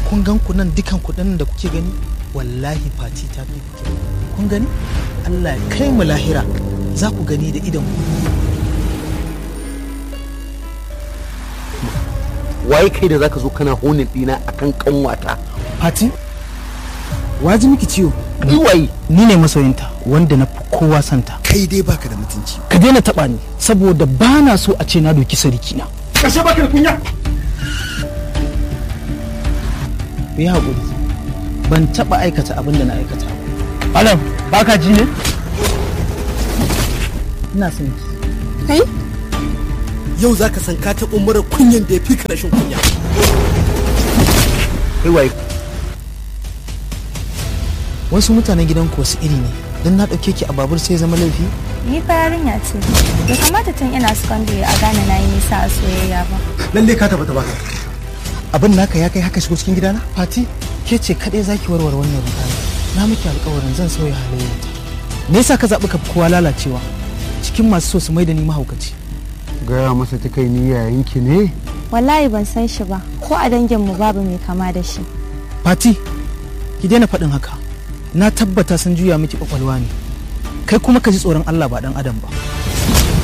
kun gan ku nan dukan kuɗin da kuke gani wallahi fati ta fi kuke kun gani Allah ya kai mu lahira za ku gani da idan ku waye kai da zaka zo kana honin dina akan kanwata fati waji miki ciwo ni waye ni ne masoyinta wanda na fi kowa santa kai dai baka da mutunci ka daina taɓa ni saboda ba na so a ce na doki sarki na kashe baka da kunya ku yi haƙuri ban taɓa aikata abin da na aikata ba alam ba ka ji ne ina son ki Kai? yau zaka san ka taɓa mara kunyan da ya fi ka rashin kunya kai waye wasu mutanen gidan ku wasu iri ne don na ɗauke ki a babur sai zama laifi Ni fa yarinya ce. Bai kamata tun ina secondary a gane na yi nisa a soyayya ba. lalle ka tabbata baka abin naka ya kai haka shigo cikin gidana fati ke ce kaɗai zaki warware wannan rudani na miki alƙawarin zan sauya halayyarta me yasa ka zaɓi ka fi kowa lalacewa cikin masu so su mai da ni mahaukaci gaya masa ta kai ni yayinki ne Wallahi ban san shi ba. Ko a danginmu babu mai kama da shi. fati ki daina faɗin haka na tabbata sun juya miki kwakwalwa ne kai kuma ka ji tsoron allah ba ɗan adam ba